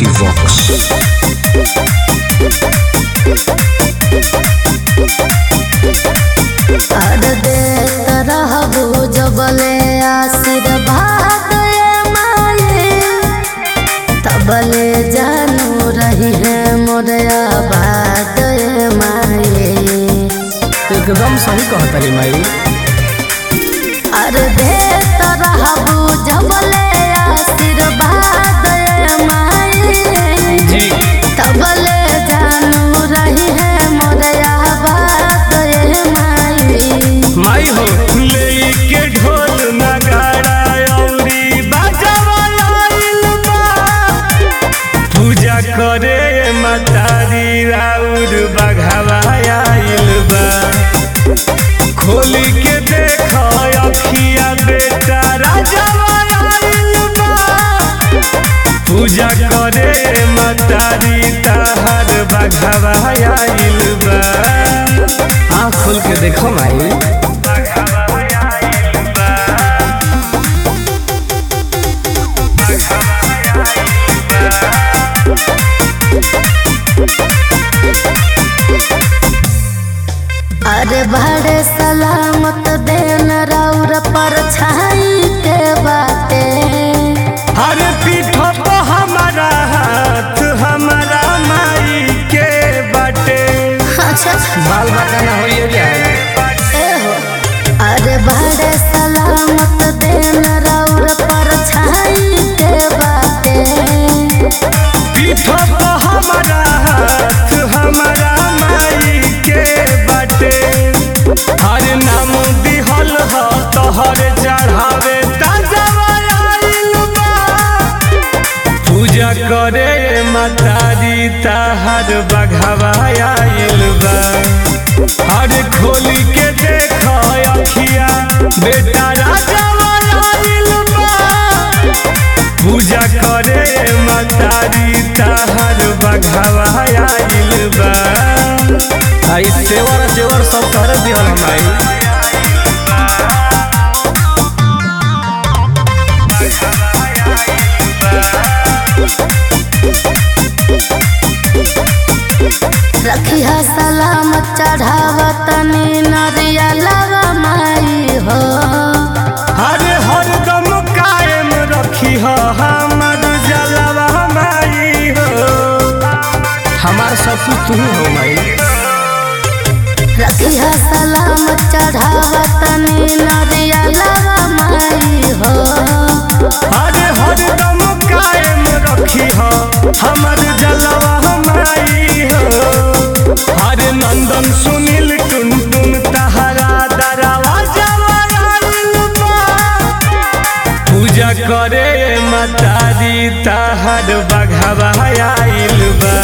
Equivox. और देत रहबो जबले आशीर्वाद ए माये तबले जानू रही है मोरे आबाद ए माये एकदम सही कहतरी माई और देत रहबो जबले आशीर्वाद ए माये जी तबले जानू रही है मोरे आबाद ए माये माई हो लेके ढोल नगाड़ा अउरी बाजावा आइल बा पूजा करे मतारी राउर बघावा आइल बा खोल के देख अखिया बेटा राजावा आइल बा पूजा करे मतारी ताहर बघावा आइल बा आँख खोल के देखो माई बघावा आइल बा अरे बड़े सलामत देन रौर पर छाई के बाटे अरे पीठ पे हमारा हाथ हमारा माई के बाटे अच्छा बाल बाका ना होइए जाए ए हो अरे बड़े सलामत देन रौर पर छाई के बाटे पीठ पे हमारा हाथ हमारा माई के बाटे हर नाम दिहल ह तोहर चढ़ावे ताजा आइल बा पूजा करे मतारी ताहर बघावा आइल बा हर खोली के देख अखिया बेटा राजा आइल बा पूजा करे मतारी ताहर बघावा आइल बा आई तेवर जेवर सब कर दिहल माई रखिया सलामत चढ़ावत नी नरिया लगा माई हो हरे हरदम कायम रखी हो हमर जलवा माई हो हमार सब कुछ तू ही हो माई रखिया सलामत चढ़ावत नी नरिया लगा माई हो हरे हरदम कायम रखी हो हमर जलवा माई हो हरे नंदन सुनील टुन टुन तहरा दरवा आइल बा पूजा करे मतारी ताहर बघावा आइल बा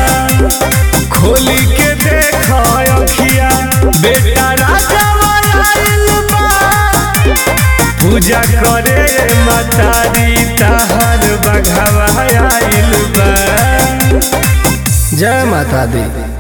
खोली के देख अखिया बेटा राजा आइल बा पूजा करे मतारी ताहर बघावा आइल बा जय माता दी